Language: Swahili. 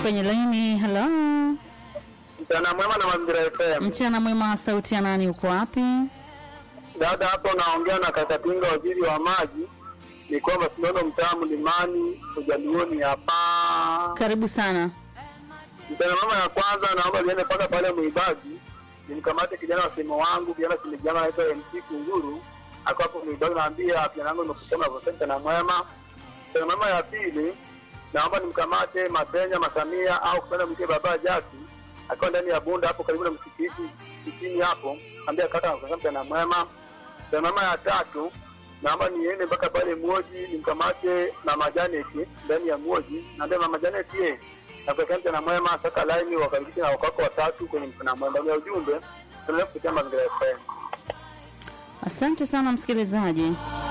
kwenye laini. Halo, Mchana mwema na Mazingira FM. mchana mwema. Sauti ya nani? Uko wapi? Dada hapo naongea na Kakatinga, waziri wa maji. Ni kwamba tunaona mtaa Mlimani Ujalioni hapa. Karibu sana. Mchana mwema ya kwanza, naomba liende mpaka pale Mwibaji, nimkamate kijana wa simu wangu, kijana simejama anaitwa MC Kunguru, ako hapo Mwibaji, naambia kijana wangu nimekusema kwa mchana mwema. Mchana mwema ya pili, naomba nimkamate Masenya Masamia au kupenda mke baba Jaki, akiwa ndani ya bunda hapo karibu na msikiti kitini hapo, ambia kaka nakusema mchana mwema. Mchana mwema ya tatu, naomba niende mpaka pale Mwoji nimkamate Mama Janet ndani ya Mwoji, naambia Mama Janet ye nakutakia mchana mwema, saka laini wakaribisha na wakako watatu kwenye mchana mwema. Ya ujumbe tunaendelea kupitia mazingira FM. Asante sana msikilizaji.